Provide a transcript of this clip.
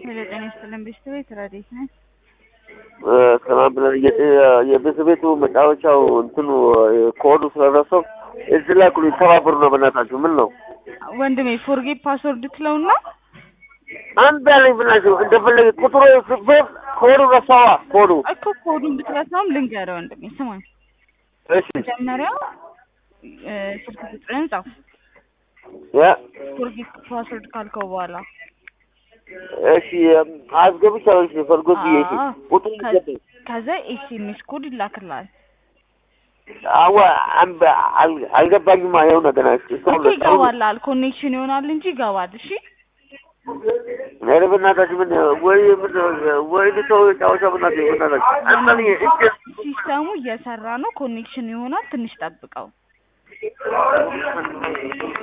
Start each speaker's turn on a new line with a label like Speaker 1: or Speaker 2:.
Speaker 1: ሄሎ ጤና ይስጥልን ቤተሰቤት ረዴት ነኝ።
Speaker 2: ሰላም ብለን የቤት ቤቱ መጫወቻው እንትኑ ኮዱ ስለረሰው እዚህ ላይ ኩሉ ይተባበሩ ነው። በእናታችሁ ምን ነው
Speaker 1: ወንድሜ ፎርጌት ፓስወርድ ትለውና
Speaker 2: አንድ ያለኝ ብናችሁ እንደፈለገ ቁጥሩ ስፍር ኮዱ ረሳዋ ኮዱ
Speaker 1: እኮ ኮዱን ብትረሳውም ልንገርህ ወንድሜ ስማኝ።
Speaker 2: እሺ
Speaker 1: መጀመሪያ እ ስልክ ቁጥርህን ጻፍ።
Speaker 2: ያ
Speaker 1: ፎርጌት ፓስወርድ ካልከው በኋላ
Speaker 2: እሺ አስገብቻለሁ። እሺ ፈልጎት ይሄ
Speaker 1: አዎ።
Speaker 2: ቁጥሩ
Speaker 1: ከ-
Speaker 2: ይገባል
Speaker 1: ከዛ ኤስኤምኤስ ኮድ ይላክልሃል።
Speaker 2: አዋ አንበ አል- አልገባኝማ። ይኸው ነገር
Speaker 1: እኮ ይገባልሃል። ኮኔክሽን ይሆናል እንጂ ይገባል። እሺ
Speaker 2: ኧረ በእናታችሁ ምን ወይ ምን ወይ ልተው ጫወቻ በእናትህ በእናታችሁ አንተን እጅ
Speaker 1: ሲስተሙ እየሰራ ነው። ኮኔክሽን ይሆናል። ትንሽ ጠብቀው።